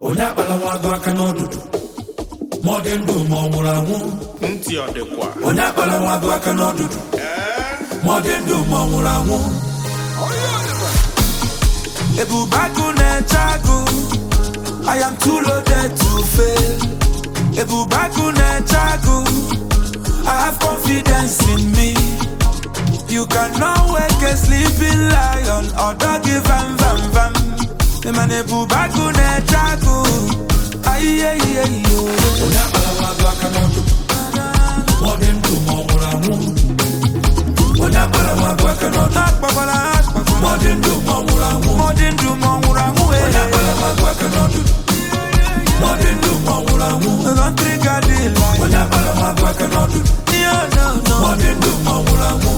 onye akpala nwa agụ aka n'ọdụdụ ma ọ dị ndụ ma ọ nwụrụ anwụ ntị ọ dịkwa onye akpala nwa agụ aka n'ọdụdụ ma ọ dị ndụ ma ọ nwụrụ anwụ ebube agụ na-eche agụ I am too loaded to fail ebube agụ na-eche agụ I have confidence in me you cannot wake a sleeping lion or doggy vam vam vam man ebube agụ na-eche agụ ayiyeyiyeyo onye akpala nwa agụ aka n'ọdụdụ ma ọ dị ndụ ma ọ nwụrụ anwụ onye akpala nwa agụ aka n'ọdụdụ akpakwala akpakwala ma ọ dị ndụ ma ọ nwụrụ anwụ ma ọ dị ndụ ma ọ nwụrụ anwụ onye akpala nwa agụ aka n'ọdụdụ ma ọ dị ndụ ma ọ nwụrụ anwụ lọtrịga dị lai onye akpala nwa agụ aka n'ọdụdụ ma ọ dị ndụ ma ọ nwụrụ anwụ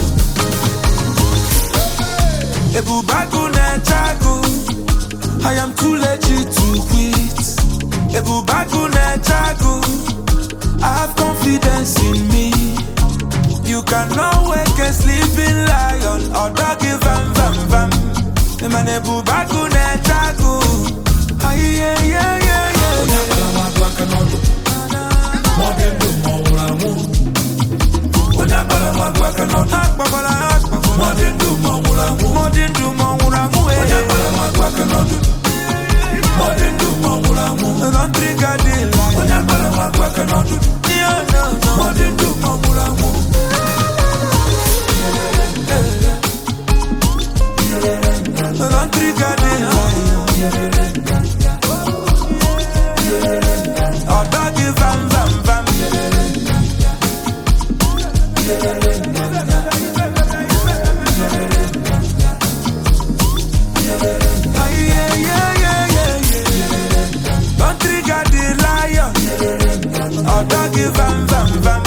ebube agụ na-eche agụ I am too legit to quit ebube agụ na-eche agụ I have confidence in me you cannot wake a sleeping lion or doggy vam vam vam man ebube agụ na-eche agụ ayiyeyeyeye onye akpala nwa agụ aka n'ọdụdụ ma ọ dị ndụ ma ọ nwụrụ anwụ onye akpala nwa agụ aka n'ọdụdụ akpakwala ma akpakwala ọ dị ndụ ma ọ nwụrụ anwụ ma ọ dị ndụ ma ọ nwụrụ anwụ onye akpala nwa agụ aka n'ọdụdụ ma ọ dị ndụ ma ọ nwụrụ anwụ lọtrịga dị lai onye akpala nwa agụ aka n'ọdụdụ ma ọ dị ndụ ma ọ nwụrụ anwụ lọtrịga dị lai ọ dọghị vam vam vam Country got the lion. Oh, doggy, vam, vam, vam.